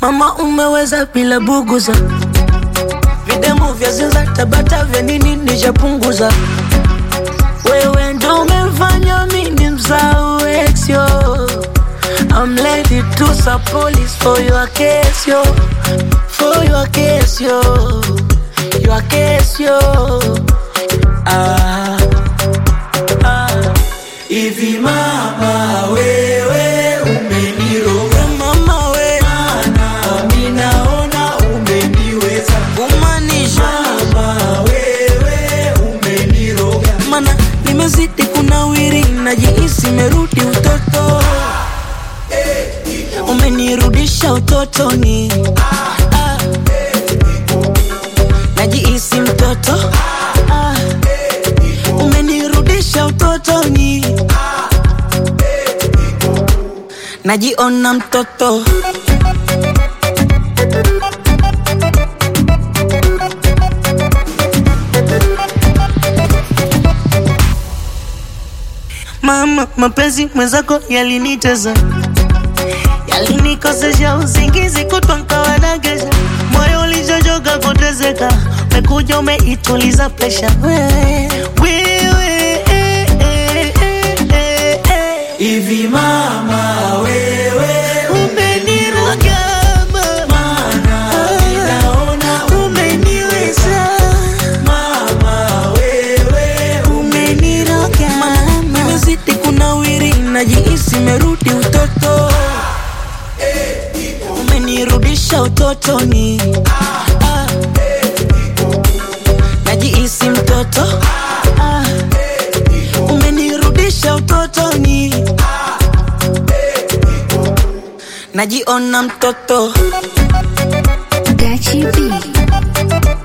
Mama umeweza bila buguza, videmu vya zinza tabata vya nini nishapunguza. Wewe ndo umefanya mimi msahau ex yo. I'm ready to sub police for your case yo, for your case yo, your case yo. Ah, ah. Hivi mama wewe umeniroga Mama we na mimi naona umeniweza kumaanisha mama wewe umeniroga mana nimezidi kunawiri, najihisi merudi utoto, umenirudisha utotoni, Ah. najihisi mtoto, Ah. umenirudisha utotoni, najiona mtoto. Mama, mapenzi mwenzako yaliniteza, yalinikosesha usingizi kutwa nkawadagesha, moyo ulichochoka kutezeka, umekuja umeituliza presha wewe, wewe eh, eh, eh, eh, eh. hivi mama wewe Umeniroga mama, mimi naona umeniweza mama wewe umeniroga nimezidi kunawiri, najihisi merudi utoto, umenirudisha utotoni, Ah. najihisi mtoto, Ah. umenirudisha utotoni, najiona mtoto Gachi B.